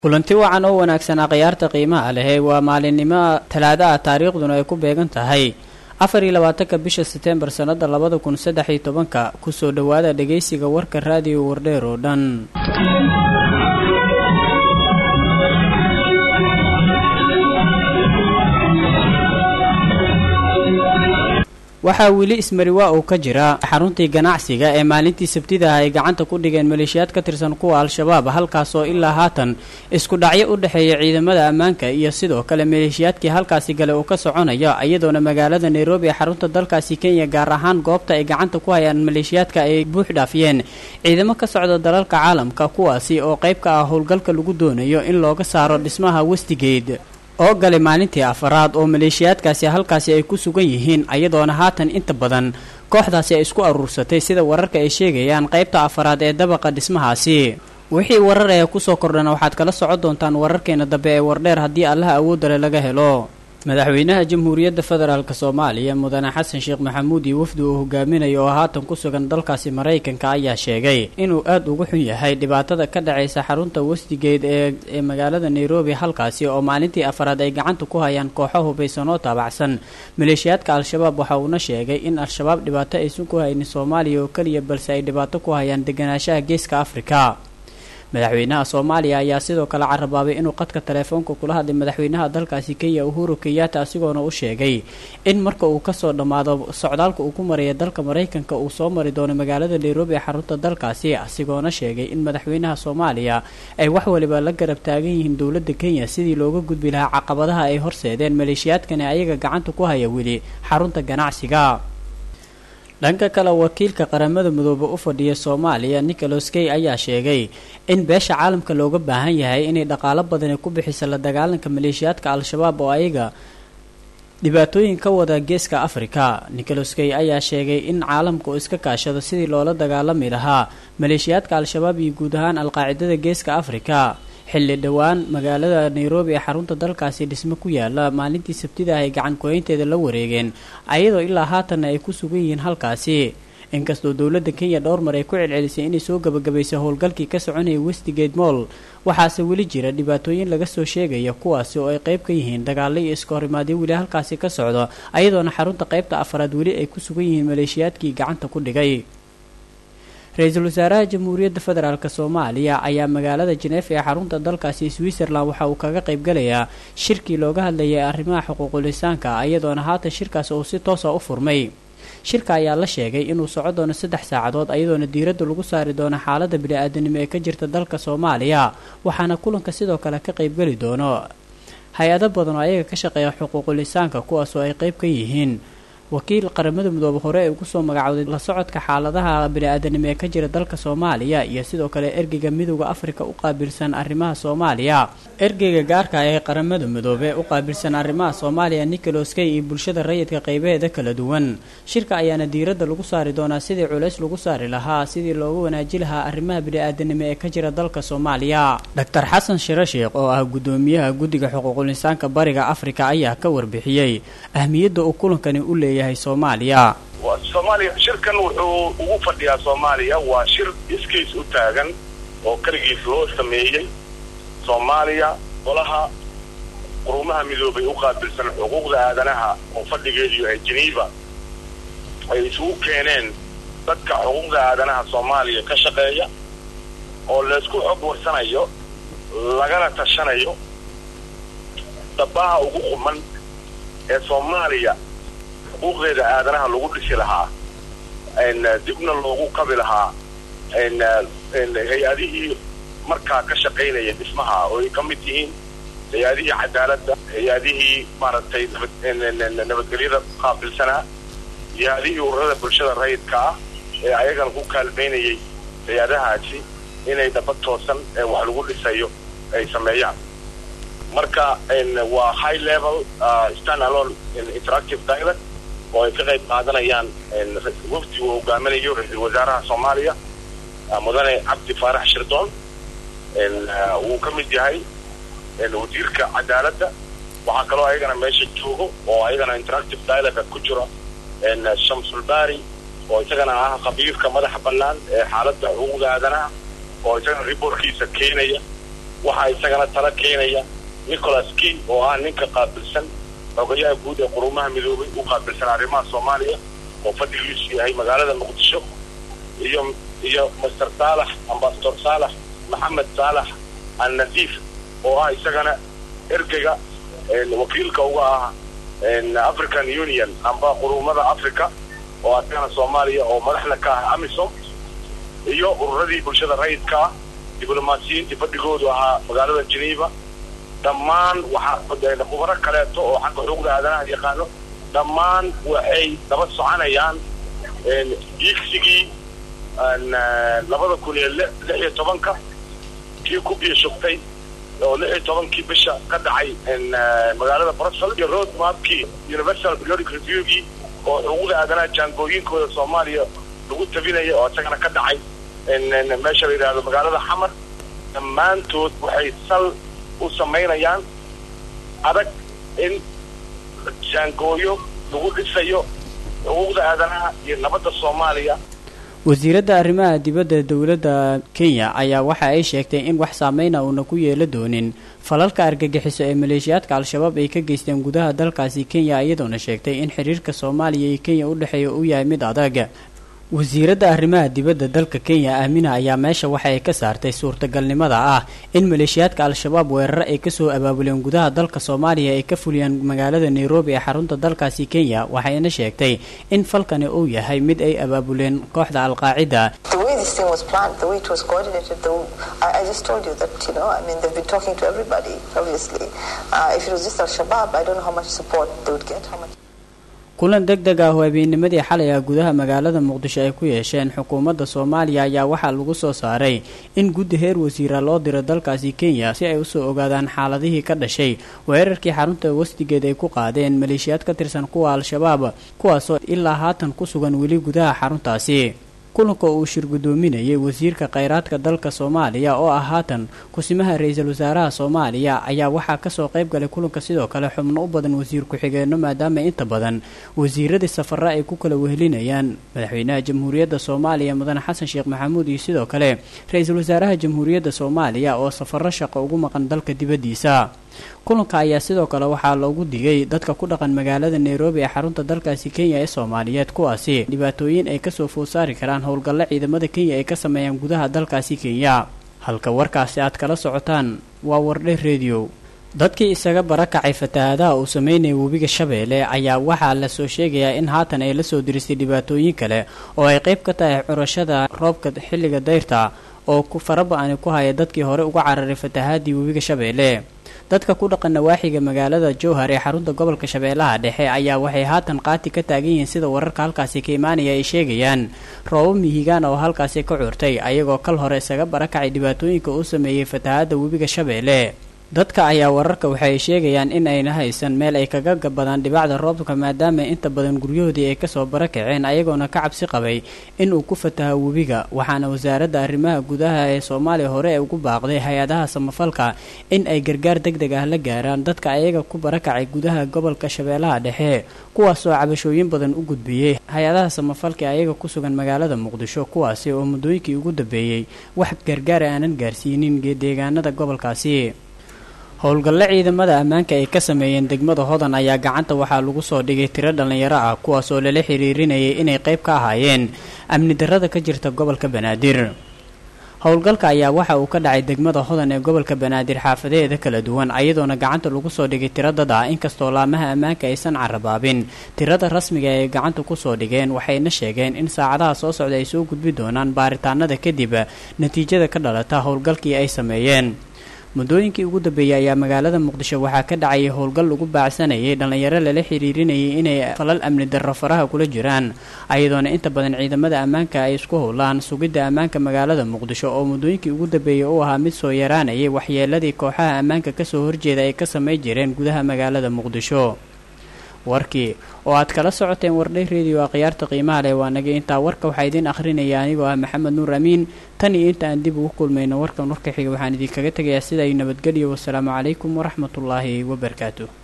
kulanti wacan oo wanaagsanaa khiyaarta qiimaha leh waa maalinimo talaada ah taariikhduna ay ku beegan tahay afar iyo labaatanka bisha seteembar sannada labada kun saddex iyo tobanka kusoo dhowaada dhegaysiga warka raadiyo wardheer oo dhan waxaa weli ismariwaa uu ka jira xaruntii ganacsiga ee maalintii sabtida ah ay gacanta ku dhigeen maleeshiyaad ka tirsan kuwa al-shabaab halkaasoo ilaa haatan isku dhacyo u dhexeeya ciidamada ammaanka iyo sidoo kale maleeshiyaadkii halkaasi gale uu ka soconaya iyadoona magaalada nairobi ee xarunta dalkaasi kenya gaar ahaan goobta ay gacanta ku hayaan maleeshiyaadka ay buux dhaafiyeen ciidamo ka socda dalalka caalamka kuwaasi oo qayb ka ah howlgalka lagu doonayo in looga saaro dhismaha westigate oo galay maalintii afaraad oo maleeshiyaadkaasi halkaasi ay ku sugan yihiin ayadoona haatan inta badan kooxdaasi ay isku aruursatay sida wararka ay sheegayaan qaybta afaraad ee dabaqa dhismahaasi wixii warar ee kusoo kordhana waxaad kala socon doontaan wararkeena dambe ee wardheer haddii allaha awoodale laga helo madaxweynaha jamhuuriyadda federaalk soomaaliya mudane xasan sheekh maxamuud iyo wafdi uu hogaaminayo oo haatan ku sugan dalkaasi maraykanka ayaa sheegay inuu aad uga xun yahay dhibaatada ka dhacaysa xarunta westigeed ee ee magaalada nairobi halkaasi oo maalintii afaraad ay gacanta ku hayaan kooxo hubaysan oo taabacsan maleeshiyaadka al-shabaab waxa uuna sheegay in al-shabaab dhibaato aysan ku haynin soomaaliya oo keliya balse ay dhibaato ku hayaan deganaanshaha geeska afrika madaxweynaha soomaaliya ayaa sidoo kale carabaabay inuu qadka taleefoonka kula hadlay madaxweynaha dalkaasi kenya uhuru kenyatta asigoona u sheegay in marka uu kasoo dhammaado socdaalka uu ku maraya dalka maraykanka uu soo mari doono magaalada nairobi ee xarunta dalkaasi asigoona sheegay in madaxweynaha soomaaliya ay wax waliba la garab taagan yihiin dowladda kenya sidii looga gudbi lahaa caqabadaha ay horseedeen maleeshiyaadkani ayaga gacanta ku haya weli xarunta ganacsiga dhanka kale wakiilka qaramada midoobe u fadhiya soomaaliya nicholas key ayaa sheegay in beesha caalamka looga baahan yahay inay dhaqaalo badani ku bixisa la dagaalanka maleeshiyaadka al-shabaab oo ayaga dhibaatooyin ka wada geeska afrika nicholas key ayaa sheegay in caalamka uu iska kaashado sidii loola dagaalami lahaa maleeshiyaadka al-shabaab iyo guud ahaan al-qaacidada geeska afrika xilli dhowaan magaalada nairobi ee xarunta dalkaasi dhismo ku yaala maalintii sabtida ah ay gacan kooyinteeda la wareegeen ayadoo ilaa haatanna ay ku sugan yihiin halkaasi inkastoo dowladda kenya dhowr mar ay ku celcelisay inay soo gabagabaysay howlgalkii ka soconayay westigate moll waxaase weli jira dhibaatooyin laga soo sheegaya kuwaasi oo ay qayb ka yihiin dagaalo iyo iska horimaadyo weli halkaasi ka socdo ayadoona xarunta qaybta afaraad weli ay ku sugan yihiin maleeshiyaadkii gacanta ku dhigay ra-iisul wasaaraha jamhuuriyadda federaalk soomaaliya ayaa magaalada jeneef ee xarunta dalkaasi switzerland waxa uu kaga qaybgalayaa shirkii looga hadlayay arrimaha xuquuqulisaanka ayadoona haatan shirkaas uu si toosa u furmay shirka ayaa la sheegay inuu soco doono saddex saacadood ayadoona diiradda lagu saari doono xaaladda bini-aadanimo ee ka jirta dalka soomaaliya waxaana kulanka sidoo kale ka qaybgeli doono hay-ado badan oo ayaga ka shaqeeya xuquuqulisaanka kuwaasoo ay qayb ka yihiin wakiil qaramada midoobe hore ee ugu soo magacowday la socodka xaaladaha bini-aadanimo ee ka jira dalka soomaaliya iyo sidoo kale ergeyga midooda afrika u qaabilsan arrimaha soomaaliya ergeyga gaarka ee qaramada midoobe u qaabilsan arrimaha soomaaliya nicholas key iyo bulshada rayidka qaybaheeda kala duwan shirka ayaana diiradda lagu saari doonaa sidii culays lagu saari lahaa sidii loogu wanaaji lahaa arrimaha bini-aadanimo ee ka jira dalka soomaaliya doctor xasan shiro sheekh oo ah guddoomiyaha guddiga xuquuqulisaanka bariga afrika ayaa ka warbixiyey ahmiyadda uu kulankani u leeyahay soomaaliya soomaaliya shirkan wuxuu ugu fadhiyaa soomaaliya waa shir iskiis u taagan oo keligiis loo sameeyey soomaaliya golaha qurumaha midoobay u qaabilsan xuquuqda aadanaha oo fadhigeedu yahay geneva ay isugu keeneen dadka xuquuqda aadanaha soomaaliya ka shaqeeya oo laysku xog warsanayo lagana tashanayo dabaha ugu quman ee soomaaliya xuquuqdeeda aadanaha lagu dhisi lahaa dibna loogu kabi lahaa hay-adihii markaa ka shaqaynaya dhismaha oo ay ka mid yihiin hay-adihii cadaaladda hay-adihii maaragtay nabadgelyada qaabilsanaa hay-adihii ururada bulshada rayidka ah ee ayagana ku kaalmaynayay hay-adahaasi inay daba toosan ee wax lagu dhisayo ay sameeyaan marka waa high level stand alone interactive dialog oo ay ka qayb qaadanayaan wafdi uu hogaaminayo ra-iisul wasaaraha soomaaliya mudane cabdi faarax shirdoon wuu ka mid yahay wasiirka cadaaladda waxaa kaloo ayagana meesha joogo oo ayagana interactive dialoga ku jiro shamsulbari oo isagana ah qabiilka madaxa bannaan ee xaaladda xuquuqda aadanaha oo isagana riboorkiisa keenaya waxaa isagana tala keenaya nicholas key oo ah ninka qaabilsan xogayaha guud ee qurumaha midoobay u qaabilsan arrimaha soomaaliya oo fadhigiisu yahay magaalada muqdisho iyo iyo master saalax ambasador saalax maxamed saalax al nadiif oo ah isagana ergeyga wakiilka uga ah african union amba qurumada africa oo asagana soomaaliya oo madaxda ka ah amisom iyo ururadii bulshada rayidka ah diblomaasiyiintii fadhigoodu ahaa magaalada geneva dhammaan waxaa khubaro kaleeto oo xagga xuquuqda aadanaha yaqaano dhammaan waxay daba soconayaan iigsigii labada kun iyo lix iyo tobanka kii ku biishugtay oo lix iyo tobankii bisha ka dhacay magaalada brussels iyo road mapkii universal periodic reviewgii oo xuquuqda aadanaha jaangooyinkooda soomaaliya lagu tabinaya oo isagana ka dhacay meesha la yidhahdo magaalada xamar dhammaantood waxay sal u samaynayaan adag in jaangooyo lagu dhisayo xuquuqda aadanaha iyo nabadda soomaaliya wasiiradda arrimaha dibadda dowladda kenya ayaa waxa ay sheegtay in wax saameyna uuna ku yeela doonin falalka argagixiso ee maleeshiyaadka al-shabaab ay ka geysteen gudaha dalkaasi kenya iyadoona sheegtay in xiriirka soomaaliya iyo kenya u dhexeeya uu yahay mid adag wasiiradda arrimaha dibadda dalka kenya aamina ayaa meesha waxa ay ka saartay suurtagalnimada ah in maleeshiyaadka al-shabaab weeraro ay kasoo abaabuleen gudaha dalka soomaaliya ay ka fuliyaan magaalada nairobi ee xarunta dalkaasi kenya waxayna sheegtay in falkani uu yahay mid ay abaabuleen kooxda al-qaacida kulan deg deg ah oo habeennimadii xalay ah gudaha magaalada muqdisho ay ku yeesheen xukuumadda soomaaliya ayaa waxaa lagu soo saaray in guddi heer wasiira loo diro dalkaasi kenya si ay usoo ogaadaan xaaladihii ka dhashay weerarkii xarunta wasdigeed ay ku qaadeen maleeshiyaad ka tirsan kuwa al-shabaab kuwaasoo ilaa haatan ku sugan weli gudaha xaruntaasi kulanka uu shir guddoominayay wasiirka kheyraadka dalka soomaaliya oo ah haatan kusimaha ra-iisul wasaaraha soomaaliya ayaa waxaa kasoo qayb galay kulanka sidoo kale xubno u badan wasiir ku-xigeenno maadaama inta badan wasiiradii safara ay ku kala wehelinayaan madaxweynaha jamhuuriyadda soomaaliya mudane xasan sheekh maxamuud iyo sidoo kale ra-iisul wasaaraha jamhuuriyadda soomaaliya oo safaro shaqo ugu maqan dalka dibaddiisa kulanka ayaa sidoo kale waxaa loogu digay dadka ku dhaqan magaalada nairobi ee xarunta dalkaasi kenya ee soomaaliyeed kuwaasi dhibaatooyin ay kasoo food saari karaan howlgallo ciidamada kenya ay ka sameeyaan gudaha dalkaasi kenya halka warkaasi aad kala socotaan waa wardhe rediyo dadkii isaga barakacay fatahaadaha uu sameynaya webiga shabeelle ayaa waxaa lasoo sheegayaa in haatan ay lasoo diristay dhibaatooyin kale oo ay qayb ka tahay curashada roobka xilliga dayrta oo faraba-ani ku haya dadkii hore uga cararay fatahaadii webiga shabeelle dadka ku dhaqan nawaaxiga magaalada jowhar ee xarunta gobolka shabeellaha dhexe ayaa waxay haatan qaati ka taagan yihiin sida wararka halkaasi ka imaanaya ay sheegayaan roobo mihigaan oo halkaasi ka curtay ayagoo kal hore isaga barakacay dhibaatooyinka uu sameeyey fatahaadda webiga shabeelle dadka ayaa wararka waxay sheegayaan in ayna haysan meel ay kaga gabadaan dhibacda roobka maadaama inta badan guryahoodii ay kasoo barakaceen ayagoona ka cabsi qabay in uu ku fataha webiga waxaana wasaaradda arrimaha gudaha ee soomaaliya hore ugu baaqday hay-adaha samafalka in ay gargaar deg deg ah la gaaraan dadka ayaga ku barakacay gudaha gobolka shabeellaha dhexe kuwaasoo cabashooyin badan u gudbiyey hay-adaha samafalka ee ayaga ku sugan magaalada muqdisho kuwaasi oo muddooyinkii ugu dambeeyey wax gargaar aanan gaarsiinin deegaanada gobolkaasi howlgalle ciidamada ammaanka ay ka sameeyeen degmada hodan ayaa gacanta waxaa lagu soo dhigay tiro dhallinyaro ah kuwaas oo lala xiriirinayay inay qayb ka ahaayeen amni darrada ka jirta gobolka banaadir howlgalka ayaa waxa uu ka dhacay degmada hodan ee gobolka banaadir xaafadeeda kala duwan ayadoona gacanta lagu soo dhigay tiro dad ah inkastoo laamaha ammaanka aysan carabaabin tirada rasmiga ay gacanta kusoo dhigeen waxayna sheegeen in saacadaha soo socda ay soo gudbi doonaan baaritaanada kadib natiijada ka dhalata howlgalkii ay sameeyeen muddooyinkii ugu dambeeyey ayaa magaalada muqdisho waxaa ka dhacayay howlgal lagu baacsanayay dhallinyaro lala xiriirinayay inay falal amni darro faraha kula jiraan ayadoona inta badan ciidamada ammaanka ay isku howlaan sugidda ammaanka magaalada muqdisho oo muddooyinkii ugu dambeeyey u ahaa mid soo yaraanayay waxyeeladii kooxaha ammaanka kasoo horjeeda ay ka samay jireen gudaha magaalada muqdisho warkii oo aad kala socoteen wardhay rediyo akhyaarta qiimaha leh waa naga intaa warka waxaa idiin akhrinaya anigoo ah maxamed nuur amiin tan iyo inta aan dib ugu kulmayno warkan warka xiga waxaan idinkaga tegayaa sida ay nabadgelyo wasalaamu calaykum waraxmatullaahi wabarakaatu